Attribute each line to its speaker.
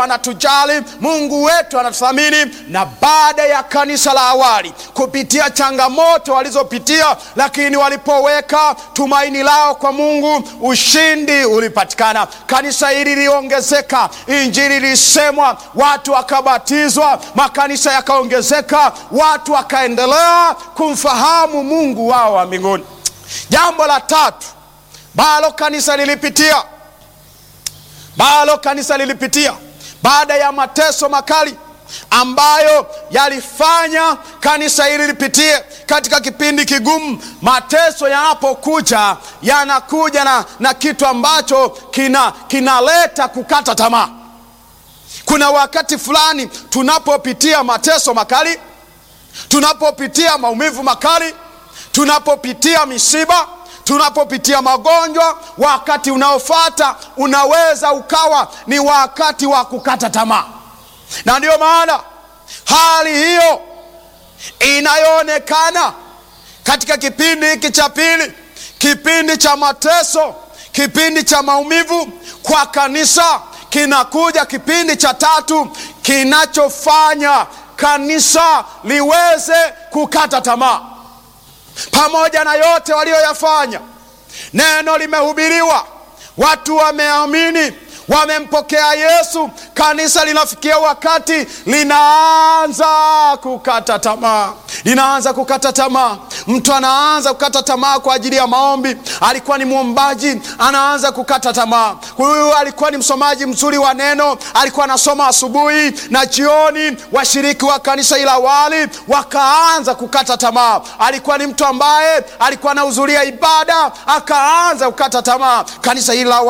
Speaker 1: anatujali, Mungu wetu anatuthamini. Na baada ya kanisa la awali kupitia changamoto walizopitia, lakini walipoweka tumaini lao kwa Mungu, ushindi ulipatikana. Kanisa hili liliongezeka, injili ilisemwa, watu wakabatizwa, makanisa yakaongezeka, watu wakaendelea kumfahamu Mungu wao wa mbinguni. Jambo la tatu balo kanisa lilipitia balo kanisa lilipitia baada ya mateso makali ambayo yalifanya kanisa hili lipitie katika kipindi kigumu. Mateso yanapokuja yanakuja na, na kitu ambacho kina kinaleta kukata tamaa. Kuna wakati fulani tunapopitia mateso makali, tunapopitia maumivu makali, tunapopitia misiba tunapopitia magonjwa, wakati unaofuata unaweza ukawa ni wakati wa kukata tamaa, na ndiyo maana hali hiyo inayoonekana katika kipindi hiki cha pili, kipindi cha mateso, kipindi cha maumivu kwa kanisa, kinakuja kipindi cha tatu kinachofanya kanisa liweze kukata tamaa pamoja na yote walioyafanya, neno limehubiriwa, watu wameamini, wamempokea Yesu, kanisa linafikia wakati linaanza kukata tamaa, linaanza kukata tamaa. Mtu anaanza kukata tamaa kwa ajili ya maombi. Alikuwa ni mwombaji, anaanza kukata tamaa. Huyu alikuwa ni msomaji mzuri wa neno, alikuwa anasoma asubuhi na jioni. Washiriki wa kanisa ila awali wakaanza kukata tamaa. Alikuwa ni mtu ambaye alikuwa anahudhuria ibada, akaanza kukata tamaa. Kanisa ila